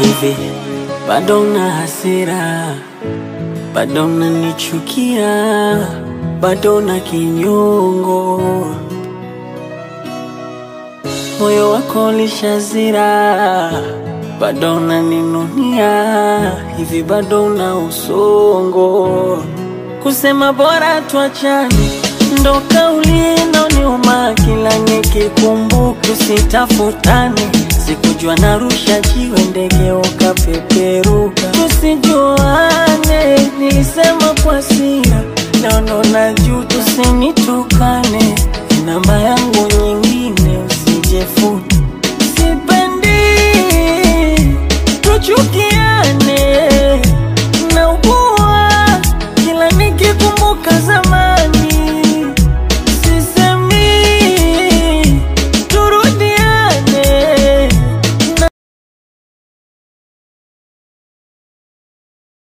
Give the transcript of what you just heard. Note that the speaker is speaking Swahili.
hivi bado na hasira, bado nanichukia, bado na kinyongo, moyo wako lishazira, bado naninunia, hivi bado na usongo, kusema bora tuachane ndo kauli inaoniuma kila nikikumbuka, tusitafutane. Sikujua narusha jiwe ndege ukapeperu